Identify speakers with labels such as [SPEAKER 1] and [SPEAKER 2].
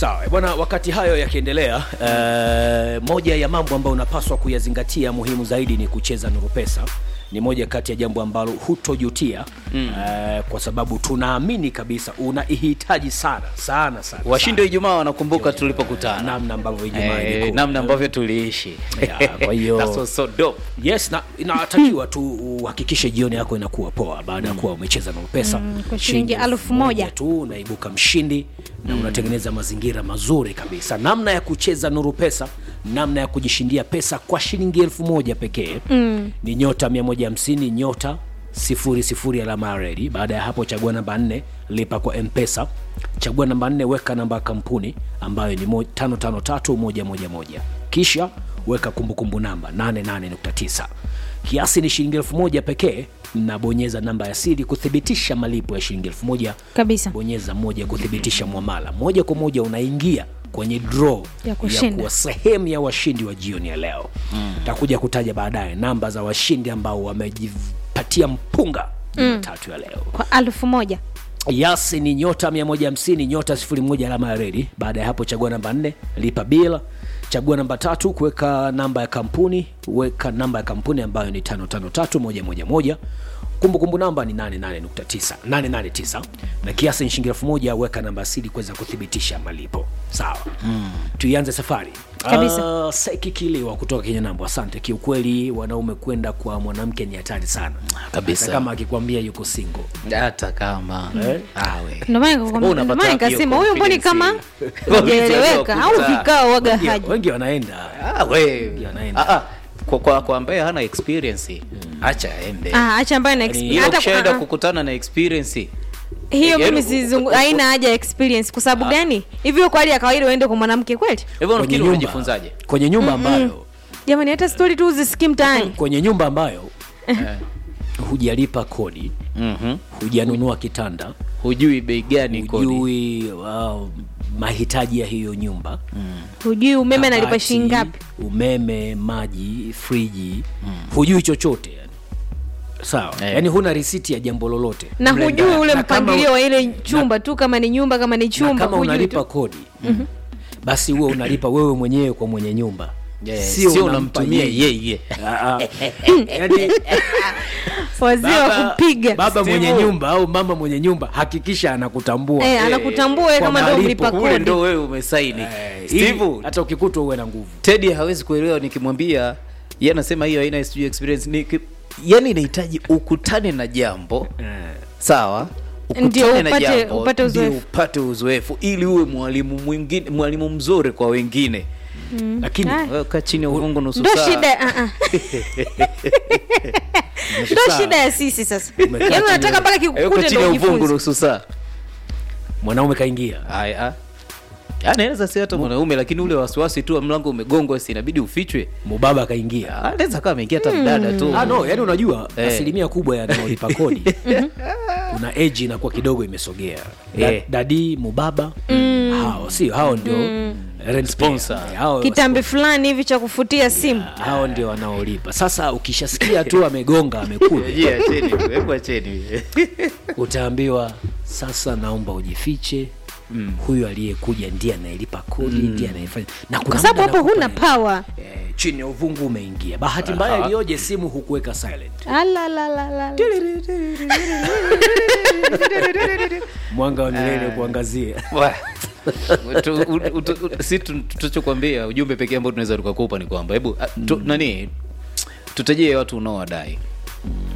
[SPEAKER 1] Sawa bwana, wakati hayo yakiendelea, uh, moja ya mambo ambayo unapaswa kuyazingatia muhimu zaidi ni kucheza Nuru Pesa. Ni moja kati ya jambo ambalo hutojutia mm. uh, kwa sababu tunaamini kabisa unaihitaji sana sana sana
[SPEAKER 2] washindi wa
[SPEAKER 1] sana.
[SPEAKER 2] Ijumaa wanakumbuka tulipokutana
[SPEAKER 1] namna ambavyo Ijumaa
[SPEAKER 2] Eh,
[SPEAKER 1] ilikuwa.
[SPEAKER 2] namna ambavyo tuliishi
[SPEAKER 1] Yeah, kwa hiyo-
[SPEAKER 2] That's what's so dope.
[SPEAKER 1] Yes, na inatakiwa tu uhakikishe jioni yako inakuwa poa baada ya kuwa umecheza Nuru Pesa
[SPEAKER 3] Mm, kwa shilingi elfu moja.
[SPEAKER 1] tu unaibuka mshindi na unatengeneza mazingira mazuri kabisa. Namna ya kucheza Nuru Pesa, namna ya kujishindia pesa kwa shilingi elfu moja pekee mm. ni nyota 150 nyota sifuri sifuri alama ya redi. Baada ya hapo, chagua namba nne, lipa kwa M-Pesa. Chagua namba nne, weka namba ya kampuni ambayo ni mo- tano tano tatu moja moja moja, kisha weka kumbukumbu namba 88.9 kiasi ni shilingi elfu moja pekee na bonyeza namba ya siri kuthibitisha malipo ya shilingi elfu moja
[SPEAKER 3] Kabisa.
[SPEAKER 1] bonyeza moja kuthibitisha mwamala moja kwa moja unaingia kwenye draw
[SPEAKER 3] Ya kushinda.
[SPEAKER 1] kuwa sehemu ya washindi wa jioni ya leo mm. takuja kutaja baadaye namba za washindi ambao wamejipatia mpunga jumatatu ya leo
[SPEAKER 3] kwa alfu moja
[SPEAKER 1] yasi ni nyota 150 nyota 01 alama ya redi baada ya hapo chagua namba 4 lipa bila chagua namba tatu kuweka namba ya kampuni weka namba ya kampuni ambayo ni 553111 kumbukumbu namba ni 88.9 889 na kiasi ni shilingi elfu moja weka namba asili kuweza kuthibitisha malipo sawa mm. tuianze safari
[SPEAKER 3] Kabisa.
[SPEAKER 1] uh, sekikiliwa kutoka kenya nambo asante kiukweli wanaume kwenda kwa mwanamke ni hatari sana
[SPEAKER 2] Kabisa.
[SPEAKER 1] Hata kama akikwambia yuko single
[SPEAKER 2] hata kama
[SPEAKER 1] Eh?
[SPEAKER 2] awe
[SPEAKER 3] Ndio maana nikakwambia-
[SPEAKER 2] Wewe unapata
[SPEAKER 3] ndio maana
[SPEAKER 2] wapi hiyo
[SPEAKER 3] nikasema huyu mboni kama
[SPEAKER 2] confidence?
[SPEAKER 3] hajaeleweka au
[SPEAKER 2] Wakuta.
[SPEAKER 3] vikao waga
[SPEAKER 1] wengi,
[SPEAKER 3] haji
[SPEAKER 1] wengi wanaenda
[SPEAKER 2] Ah, we.
[SPEAKER 1] Yanaenda.
[SPEAKER 2] Ah, ah. kwa, kwa, kwa ambaye hana experience acha aende
[SPEAKER 3] Ah, acha ambaye na
[SPEAKER 1] Yaani,
[SPEAKER 3] exp-
[SPEAKER 2] hiyo
[SPEAKER 3] hata
[SPEAKER 2] ukishaenda
[SPEAKER 3] ah, ah.
[SPEAKER 2] kukutana na experience
[SPEAKER 3] hiyo
[SPEAKER 2] yaani,
[SPEAKER 3] mimi
[SPEAKER 2] u-
[SPEAKER 3] sizungu
[SPEAKER 2] u-
[SPEAKER 3] haina haja ya experience kwa sababu gani hivyo kwa hali ya kawaida uende kwa mwanamke kweli
[SPEAKER 2] hivyo
[SPEAKER 1] kwenye
[SPEAKER 2] nafikiri
[SPEAKER 1] nyumba,
[SPEAKER 2] unajifunzaje
[SPEAKER 1] kwenye nyumba ambayo
[SPEAKER 3] jamani hata stori tu uzisikii mtaani
[SPEAKER 1] kwenye nyumba ambayo
[SPEAKER 2] Eh.
[SPEAKER 1] hujalipa kodi
[SPEAKER 2] Mhm.
[SPEAKER 1] hujanunua kitanda
[SPEAKER 2] hujui bei gani kodi
[SPEAKER 1] hujui uh, mahitaji ya hiyo nyumba
[SPEAKER 3] hujui umeme analipa
[SPEAKER 1] kabati,
[SPEAKER 3] shilingi ngapi
[SPEAKER 1] umeme maji friji hujui chochote yani. sawa
[SPEAKER 2] Eh.
[SPEAKER 1] yani huna risiti ya jambo lolote
[SPEAKER 3] na
[SPEAKER 1] Mle
[SPEAKER 3] hujui
[SPEAKER 1] ndani.
[SPEAKER 3] ule
[SPEAKER 1] Na kama-
[SPEAKER 3] mpangilio wa ile chumba tu kama ni nyumba kama ni
[SPEAKER 1] na
[SPEAKER 3] chumba
[SPEAKER 1] kama
[SPEAKER 3] hujui
[SPEAKER 1] unalipa
[SPEAKER 3] tu.
[SPEAKER 1] kodi basi huwe unalipa wewe mwenyewe kwa mwenye nyumba
[SPEAKER 2] Yeah,
[SPEAKER 1] Sio
[SPEAKER 2] sio
[SPEAKER 1] unampa
[SPEAKER 2] unamtumia
[SPEAKER 1] yeye.
[SPEAKER 2] yeye
[SPEAKER 1] Ah, ah. yani,
[SPEAKER 3] wazee wa
[SPEAKER 1] baba,
[SPEAKER 3] kupiga
[SPEAKER 1] baba
[SPEAKER 2] Steve.
[SPEAKER 1] mwenye nyumba au mama mwenye nyumba hakikisha anakutambua
[SPEAKER 3] eh, anakutambua wewe
[SPEAKER 1] kwa
[SPEAKER 3] kama ndo
[SPEAKER 1] malipo
[SPEAKER 3] mlipa
[SPEAKER 2] kule
[SPEAKER 3] kodi
[SPEAKER 2] ndo wewe umesaini
[SPEAKER 1] Eh, ili
[SPEAKER 2] Steve
[SPEAKER 1] hata ukikutwa uwe na nguvu
[SPEAKER 2] Teddy hawezi kuelewa nikimwambia yeye anasema hiyo haina sijui experience ni yani inahitaji ukutane na jambo sawa
[SPEAKER 3] Ndio
[SPEAKER 2] ukutane na
[SPEAKER 3] upate-
[SPEAKER 2] jambo,
[SPEAKER 3] upate
[SPEAKER 2] ndio
[SPEAKER 3] uzoefu.
[SPEAKER 2] upate uzoefu ili uwe mwalimu mwingine mwalimu mzuri kwa wengine
[SPEAKER 1] lakini
[SPEAKER 3] Ah.
[SPEAKER 2] wewe kaa chini ya uvungu nusu
[SPEAKER 3] ndo
[SPEAKER 2] saa
[SPEAKER 3] shida ah, ah. ndo
[SPEAKER 1] Saa.
[SPEAKER 3] shida ya sisi sasa
[SPEAKER 1] Umekaa
[SPEAKER 3] yaani
[SPEAKER 1] chini
[SPEAKER 3] unataka mpaka
[SPEAKER 2] Eh, uko
[SPEAKER 3] kikukute
[SPEAKER 2] chini ya
[SPEAKER 3] ndo
[SPEAKER 2] uvungu
[SPEAKER 3] ujifunze
[SPEAKER 2] nusu saa
[SPEAKER 1] mwanaume kaingia
[SPEAKER 2] haya anaweza si hata mwanaume lakini ule wasiwasi tu wa mlango umegongwa si inabidi ufichwe
[SPEAKER 1] mubaba kaingia
[SPEAKER 2] anaweza kama ameingia hata mdada tu
[SPEAKER 1] ah, no yani unajua
[SPEAKER 2] Eh.
[SPEAKER 1] asilimia kubwa ya wanaolipa kodi kuna eji inakuwa kidogo imesogea da,
[SPEAKER 2] Eh.
[SPEAKER 1] dadi mubaba hao sio hao ndio rent
[SPEAKER 2] Sponsor.
[SPEAKER 1] payer. Eh, hao
[SPEAKER 3] kitambi fulani hivi cha kufutia simu
[SPEAKER 1] hao ndio wanaolipa sasa ukishasikia tu amegonga amekuja
[SPEAKER 2] Je, acheni, hebu acheni.
[SPEAKER 1] utaambiwa sasa naomba ujifiche mm. huyu aliyekuja ndiye anayelipa kodi mm. ndiye anayefanya na kuna
[SPEAKER 3] kwa sababu
[SPEAKER 1] muda
[SPEAKER 3] hapo huna
[SPEAKER 1] nakupa-
[SPEAKER 3] pawa
[SPEAKER 1] eh, chini ya uvungu umeingia bahati mbaya iliyoje simu hukuweka silent
[SPEAKER 3] Alalalala.
[SPEAKER 1] mwanga wa milele kuangazia
[SPEAKER 2] Wa- Tu- u- u- tu- u- si tu- tunachokwambia ujumbe pekee ambao tunaweza tukakupa ni kwamba hebu a- tu- nani tutajie watu unaowadai